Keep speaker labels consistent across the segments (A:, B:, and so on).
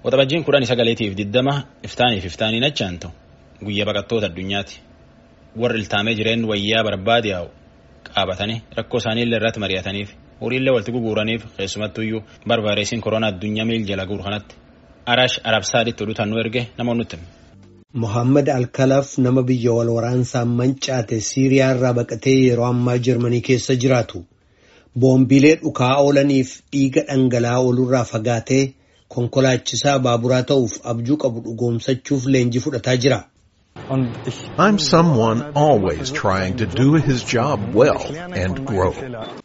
A: Waxabajjiin kudhan sagaleetiif diddama iftaaniif iftaaniin achaantu guyyaa baqattoota addunyaati. Warri iltaamee jireen wayyaa barbaade yaa'u qaabatanii rakkoo isaanii illee irratti mari'ataniif horiillee walitti guguuraniif keessumattuyyuu barbaareesiin koronaa addunyaa miil jala guuru kanatti arash arabsaaditti oduu tannuu erge namoonni nutti.
B: Mohaammed Alkalaaf nama biyya wal waraansaan mancaate Siiriyaa irraa baqatee yeroo ammaa Jarmanii keessa jiraatu. Boombiilee dhukaa oolaniif dhiiga dhangala'aa oolurraa fagaatee konkolaachisaa baaburaa ta'uuf abjuu qabu dhugoomsachuuf leenjii fudhataa jira.
C: I'm someone always trying to do his job well and grow.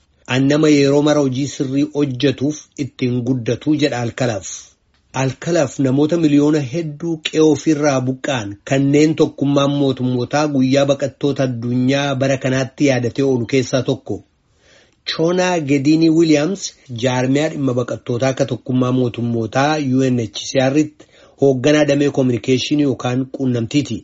B: An nama yeroo mara hojii sirrii hojjetuuf ittiin guddatuu jedha Alkalaaf. Alkalaaf namoota miliyoona hedduu qe'ee ofirraa buqqa'an kanneen tokkummaan mootummootaa guyyaa baqattoota addunyaa bara kanaatti yaadatee oolu keessaa tokko. Choonaa Gediinii Wiiliyaams jaarmiyaa dhimma baqattootaa akka tokkummaa mootummootaa UNHCR'tti hoogganaa damee koominikeeshinii yookaan quunnamtiiti.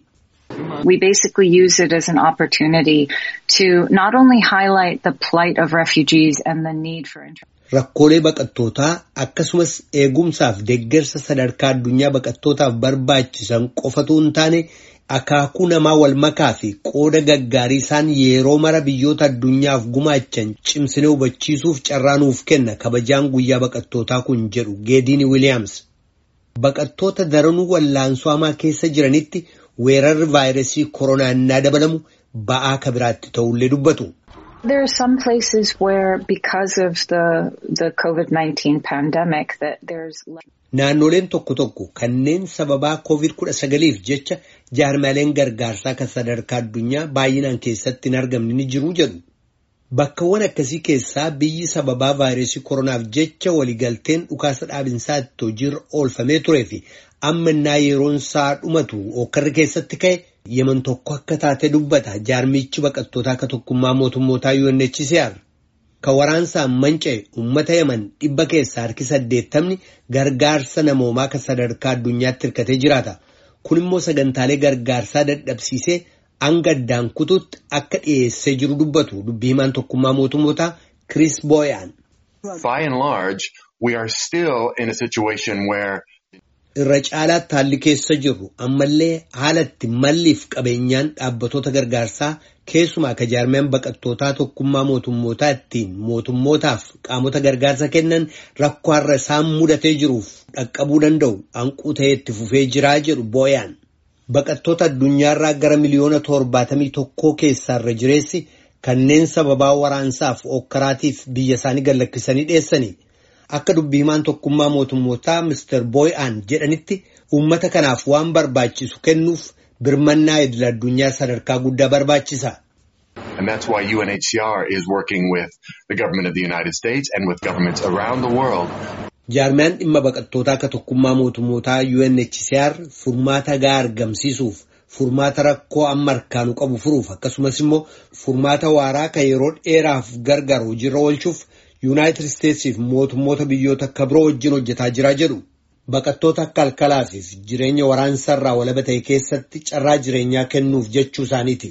D: We basically use it as an opportunity to not only highlight the plight of refugees and the need for
B: Rakkoolee baqattootaa akkasumas eegumsaaf deeggarsa sadarkaa addunyaa baqattootaaf barbaachisan qofatu hin taane akaakuu namaa wal makaa fi qooda gaggaarii isaan yeroo mara biyyoota addunyaaf gumaachan cimsinee hubachiisuuf carraa nuuf kenna kabajaan guyyaa baqattootaa kun jedhu Geediini Wiiliyaams. Baqattoota daranuu wallaansoo hamaa keessa jiranitti weerarri vaayirasii koronaa innaa dabalamu ba'aa kabiraatti ta'ullee dubbatu.
D: There are some places where because of the the COVID-19 pandemic that there's
B: Naannoleen tokko tokko kanneen sababaa COVID-19f jecha jaarmaaleen gargaarsaa kan sadarkaa addunyaa baay'inaan keessatti hin argamne ni jiru jedhu. Bakkawwan akkasii keessaa biyyi sababaa vaayirasii koronaaf jecha waliigalteen dhukaasa dhaabinsaa itti hojiirra oolfamee turee fi amma innaa yeroon isaa dhumatu okkarri keessatti ka'e yeman tokko akka taate dubbata jaarmichi baqattootaa akka tokkummaa mootummootaa UNHCR. Kan waraansaan manca'e uummata yaman dhibba keessaa harki saddeettamni gargaarsa namoomaa kan sadarkaa addunyaatti hirkatee jiraata. Kun immoo sagantaalee gargaarsaa dadhabsiisee hanga addaan kutuutti akka dhiyeessee jiru dubbatu dubbii himaan tokkummaa mootummootaa Chris Boyan.
E: By and large, we are still in a situation where
B: Irra caalaatti haalli keessa jirru ammallee haalatti malliif qabeenyaan dhaabbatoota gargaarsaa keessumaa akka jaarmiyaan baqattootaa tokkummaa mootummootaa ittiin mootummootaaf qaamota gargaarsa kennan rakkoo har'a isaan mudatee jiruuf dhaqqabuu danda'u hanquu ta'ee itti fufee jiraa jedhu booyaan. Baqattoota addunyaarraa gara miliyoona torbaatamii tokkoo keessaa irra jireessi kanneen sababaa waraansaaf okkaraatiif biyya isaanii gallakkisanii dheessanii. Akka dubbii himaan tokkummaa mootummootaa Mr. Boy'aan jedhanitti uummata kanaaf waan barbaachisu kennuuf birmannaa idil addunyaa sadarkaa guddaa barbaachisa.
E: and that's why UNHCR is working with the government of the United States and with governments around the world
B: Jaarmiyaan dhimma baqattootaa akka tokkummaa mootummootaa UNHCR furmaata gahaa argamsiisuuf furmaata rakkoo amma harkaanu qabu furuuf akkasumas immoo furmaata waaraa kan yeroo dheeraaf gargaaru hojiirra oolchuuf Yuunaayitid Isteetsiif mootummoota biyyoota akka biroo wajjin hojjetaa jiraa jedhu. Baqattoota akka alkalaafiif jireenya waraansaarraa walaba ta'e keessatti carraa jireenyaa kennuuf jechuu isaaniiti.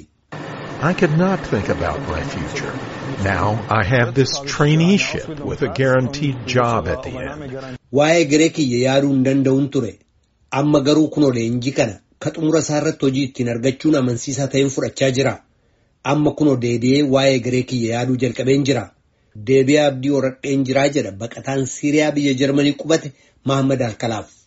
C: I could not think about my future. Now I have this traineeship with a guaranteed job at the end.
B: Waa'ee garee kiyya yaaduu hin danda'uun ture. Amma garuu kunoo leenjii kana ka xumura isaa irratti hojii ittiin argachuun amansiisaa ta'een fudhachaa jira. Amma kunoo deebi'ee waa'ee garee kiyya yaaduu jalqabeen jira. Deebi'ee abdii horadheen jiraa jedha baqataan Siiriyaa biyya Jarmanii qubate Mahammad Alkalaaf.